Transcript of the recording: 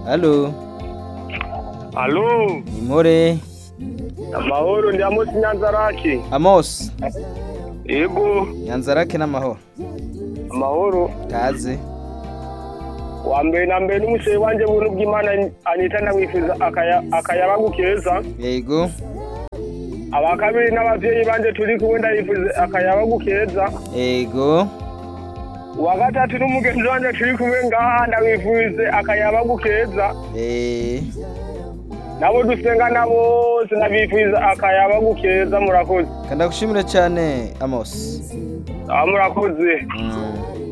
Halo, Alo, Nimore, amahoro ndi Amos Nyanzaraki. Amos, Yego, Nyanzarake n'amahoro. amahoro. Kaze. Wa mbere na mbere n'umusore wanje buntu bw'Imana anita ndamwifuza akaya akayabagu keza. Yego, Aba kabiri n'abavyeyi banje turi kumwe ndayifuza akayabagu keza. yego, Wa gatatu n'umugenzi wanje turi kumwe ngaha ndamwifuze akayabagu keza. eh, Nabo dusengana bose ndabifuza akayabagu keza murakoze. kandagushimire cyane Amos. Ah murakoze. Mm.